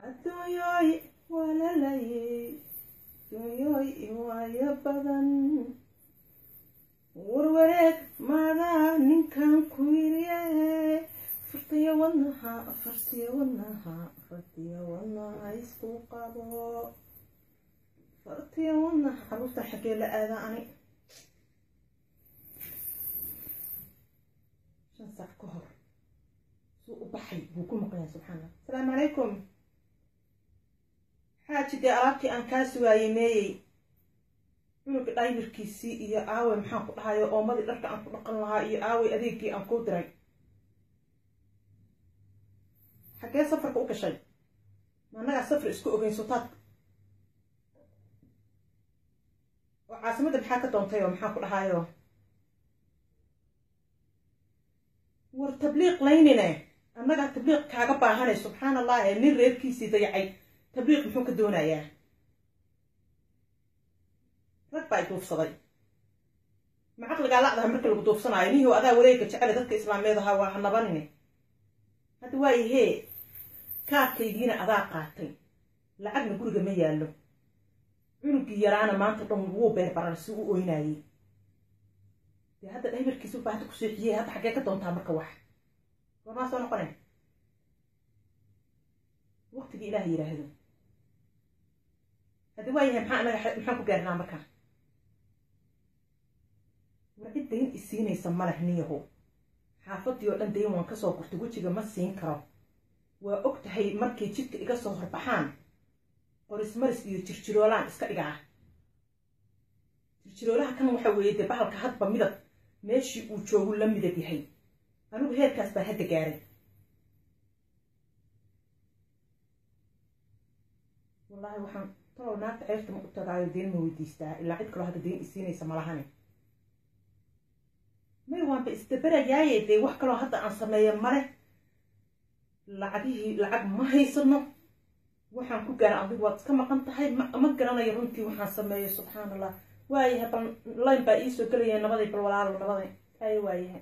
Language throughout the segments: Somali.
adduunyooy waa la layay adduunyooy waayo badan warwareeg maadaa ninkan ku yiriye fartiya wadnaha fartiya wadnaha fartiya wadnaha isku qabo fartiya wadnaha caruurta xaggee la aadaa ani shan saac ka hor suu u baxay buu ku maqlaya subxaana asalaamu calaykum xaaji dee alaabtii aan kaa sugaayey meeyey cunuga dhaybirkiisii iyo aawey maxaan ku dhahayo oomadii dharka aan ku dhaqan lahaa iyo aawey adeegii aan kuu diray xaggee safarka u gashay ma annagaa safar isku ogeyn sotaad oo caasimadda maxaa ka doontay oo maxaan ku dhahayo war tabliiq laynine annagaa tabliiq kaaga baahanay subxaan allah ee nin reerkiisii dayacay tabliiq muxuu ka doonayaa rag baa i duufsaday ma caqligaa lacdaha marka lagu duufsanaayo nihiw adaa wareega jecele dadka islaameed ahaa waa hanabanine hadda waayahee kaadkaygiina adaa qaatay lacagna guriga ma yaallo cunugii yaraana maanta dhan wuu beerbarar si u oynaayey dee hadda dhaybarkiisa baa hadda ku seexiyey hadda xaggee ka doontaa marka wax warmaa soo noqone waqtigii ilaah yidhaahdo haddi waa yahay maxaa anaga maxaan ku gaarnaa marka war cid dayn isiinaysa maleh niyaho xaafadii oo dhan dayn waan kasoo gurtay wejiga ma siin karo waa og tahay markay jidka iga soo horbaxaan qorismaris iyo jirjiroolaan iska dhigaa jirjiroolaha kan waxa weeye dee bahalka hadba midab meeshii uu joogu la midab yahay anigu heerkaas baan hadda gaaray wallaahi waxaan talow naagta ceyrta ma u tagaayo deen ma weydiistaa ilaa cid kaloo hadda deen isiinaysa malahane may waanba isdabarayaaye dee wax kaloo hadda aan sameeya male lacagihii lacag ma haysano waxaan ku gaara adigu waad iska maqan tahay ma garanayo runtii waxaan sameeyo subxaan allah waayahay bal layn baa iisoo gelaya nabaday bal walaalo nabaday ay waayahay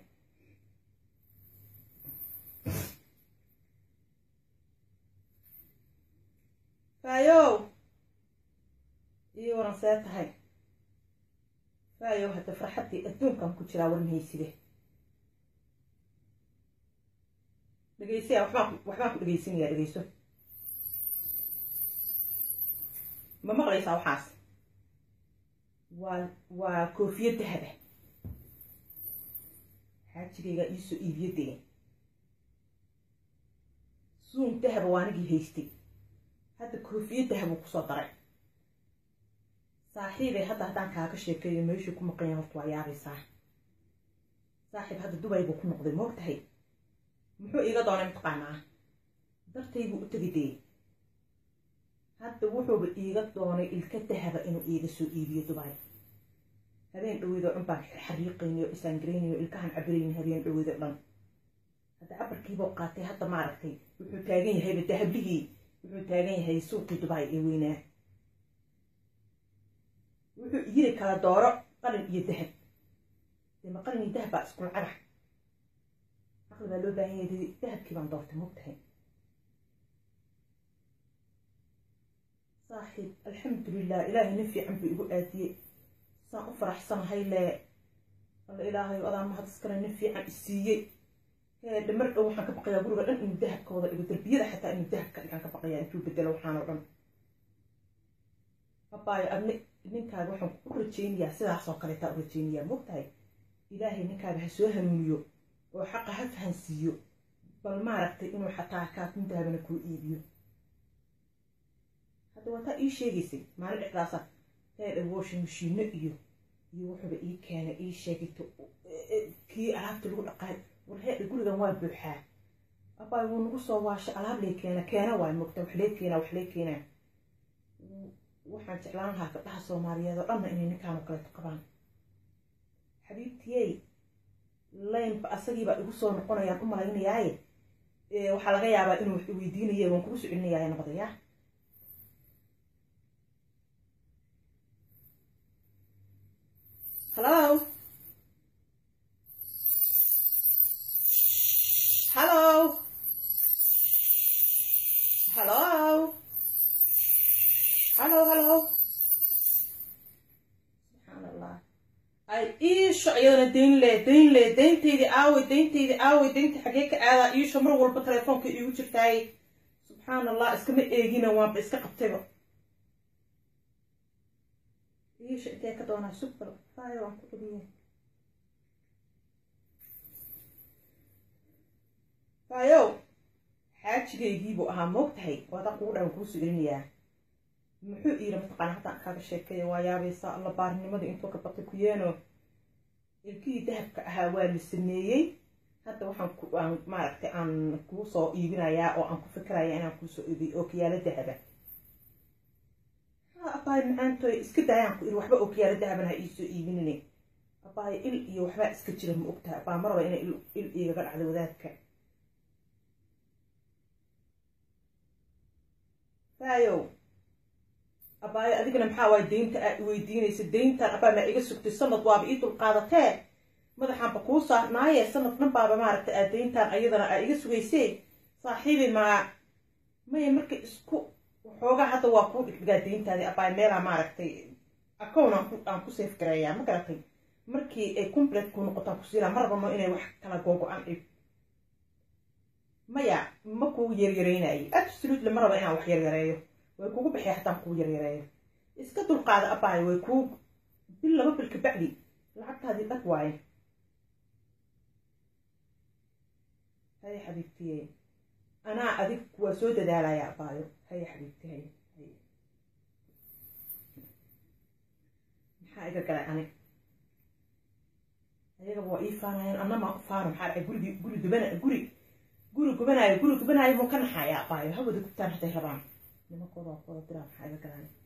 faayow ii waran see tahay faayow hadda farxaddii adduunkan ku jiraa war mahayside dhegeysayaa waxbaan waxbaan ku dhegeysanayaa dhegeyso ma maqlaysaa waxaas waa waa koofiya dahaba xaajigaygaa iisoo iibiyo dee suun dahaba waa anigii haystay hadda koofiya dahabuu kusoo daray saaxiibay hadda haddaan kaaga sheekeeyo meeshuu ku maqanya horta waa yaabaysaa saaxiib hadda dubay buu ku noqday moog tahay muxuu iiga doonay mataqaanaa dartaybuu u tegi dee hadda wuxuuba iiga doonay ilka dahaba inuu iiga soo iibiyo dubay habeen dhaweydoo dhan baan xariiqaynayo isaangaraynayo ilkahan cabirayni habeen dhaweydoo dhan hadda cabarkiibuu qaatay hadda maaragtay wuxuu taagan yahayba dahablihii wuxuu taagan yahay suuqii dubay ee weynaa wuxuu yiri kala dooro qalin iyo dahab dee ma qalin iyo dahab baa isku lacagax caqli baa loo baahan yahay dahabkii baan doortay mogtahay saaxiib alxamdulilah ilaahay nin fiican buu igu aadiyey saan u faraxsanahay lee alla ilaahay adaa mahad iskale nin fiican isiiyey hee dhamar dhow waxaan ka baqayaa guriga dhan inuu dahabka wada dhigo darbiyada xataa inuu dahabka dhigaan ka baqayaa intuu bedelo waxaan oo dhan abaayo adni ninkaaga waxaan u rajaynayaa sidaas oo kaleetaa u rajaynayaa mogtahay ilaahay ninkaaga ha soo hanuuniyo oo xaqa ha fahansiiyo bal maaragtay inuu xataa kaatin dahabana kuu iibiyo hadda waa taa ii sheegaysay maalin dhexdaasa heedha washing mashiino iyo iyo wuxuuba ii keenay ii sheegayto kii alaabta lagu dhaqaay war heedha gurigan waa buuxaa abaay wuu nagu soo waashay alaab lee keena keena waay mogta wax lee keenaa wax lee keenaa waxaan jeclaan lahaa gabdhaha soomaaliyeed oo dhanna inay ninkaan oo kaleeto qabaan xabiibtiyey laynba asagiibaa igu soo noqonayaan u malaynayaaye waxaa laga yaabaa inuu wax weydiinaya waan kugu socelinayaa nabadaya hello hello hello hallow hallow subxaan allah ay iisho iyadana dayn le dayn le dayntaydii aaway dayntaydii aaway daynta xagee ka aadaa iisho mar walba telefoonka iigu jirtaay subxaan allah iskama eegina waanba iska qabtayba iisho intee ka doonaa sugbal faayo waan ku dhumiye faayow xaajigaygiibuu ahaa moog tahay waadaan kugu dhawan kuu sugelinayaa muxuu iira mataqaana haddaan kaaga sheekeeya waa yaabaysaa alla baarnimadii intuu ka batay ku yeeno ilkihii dahabka ahaa waa la sameeyey hadda waxaan ku aan maaragtay aan kuu soo iibinayaa oo aan ku fikirayaa inaan kuu soo iibiyo ookiyaalo dahaba ha abaay macaantoy iska daayaan ku iri waxba ookiyaalo dahaban ha iisoo iibinine abaay il iyo waxbaa iska jira ma ogtaha abaa maraba inay il igaga dhacdo wadaadka faayow abaayo adigana maxaa waay daynta aad iweydiinaysa dayntan abaa maa iga sugtay sanad waaba ii dulqaadatee madaxaanba kuu saarnaaye sanad dhan baaba maaragtay aad dayntan ayadana aa iga sugaysee saaxiibi maa maya marka isku waxoogaa hadda waa kuu dhigdhigaa dayntaadii abaayo meelaa maaragtay acown aan ku safe gareeyaa ma garatay markii ay complete kuu noqotaan kusiilaa ma rabano inay wax kala googo-an dhib maya ma kuu yaryaraynayo absolutely ma raba inaan wax yaryareeyo way kugu baxay haddaan kuu yaryareeyo iska dulqaada abaayo way kuu bil laba bil kabacdi lacagtaadii dhag waaye haya xabiibtiye anaa adig waa soo dadaalaya abaayo haya xabiibti hay maxaa iga galay ani ayagaba waa ii faanayaan anama faano maxaa dhacay gurigi guri dubana guri guri gubanaayo guri gubanaayo muu ka naxayaa abaayo hawada gubtaan hadday rabaan nimankooda waa kuwada diraa maxaa iga galaan